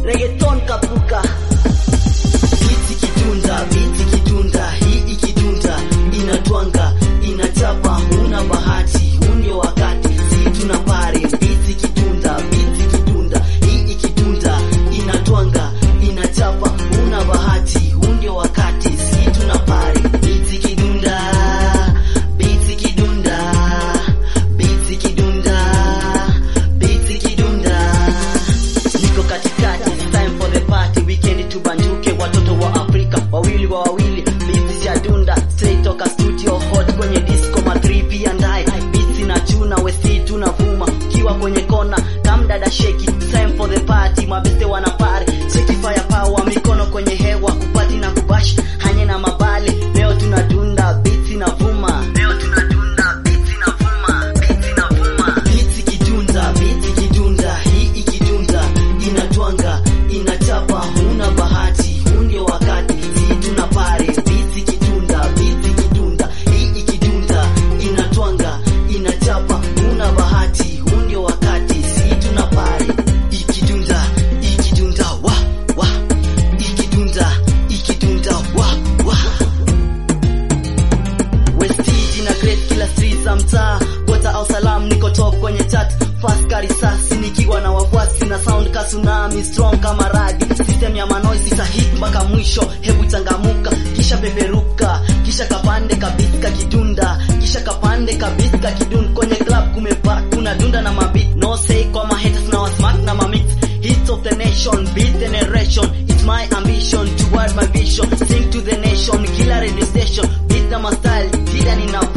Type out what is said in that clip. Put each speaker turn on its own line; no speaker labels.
reggaeton kapuka Biti kidunda, biti kidunda, hii ikidunda, inatwanga, inachapa, huna bahati, huu ndio wakati, si tuna pare. Biti kidunda, biti kidunda, hii ikidunda, inatwanga, inachapa, huna bahati, huu ndio wakati, si tuna pare. Biti kidunda, biti kidunda, biti kidunda, biti kidunda. Niko katikati, it's time for the party, weekend tubanjuke, watoto wa Afrika wawili wa wawili, beats ya dunda, straight toka studio hot kwenye disco ma 3 pia ndai, beats na chuna wesi tunavuma, kiwa kwenye kona kam dada sheki, time for the party, mabeste wana party, sheki fire power, mikono kwenye hewa, kupati na kubash, hanye na mabale, leo tunadunda, beats inavuma, leo tunadunda, beats inavuma, beats inavuma, beats ikidunda, beats ikidunda, hii ikidunda, inatwanga, inachapa, huna bahati, huu ndio wakati, si tuna pare, beats ikidunda, beats ikidunda, hii ikidunda, inatwanga, inachapa, huna bahati, huu ndio wakati, si tuna pare, ikidunda, ikidunda, wa, wa, ikidunda, ikidunda, wa, wa. Westiji na Grace kila street za mtaa Gota au salam niko top kwenye chat Fast karisasi nikiwa na wafuasi na sound ka tsunami strong kama radi System ya manoisi sa hit mpaka mwisho Hebu changamuka kisha peperuka Kisha kapande kabisa kidunda Kisha kapande kabisa kidunda Kwenye club kumepa kuna dunda na mabit No say kwa ma haters na wasmack na mamix Hits of the nation, beat generation It's my ambition toward my vision Sing to the nation, kila radio station Beat na style, kila nina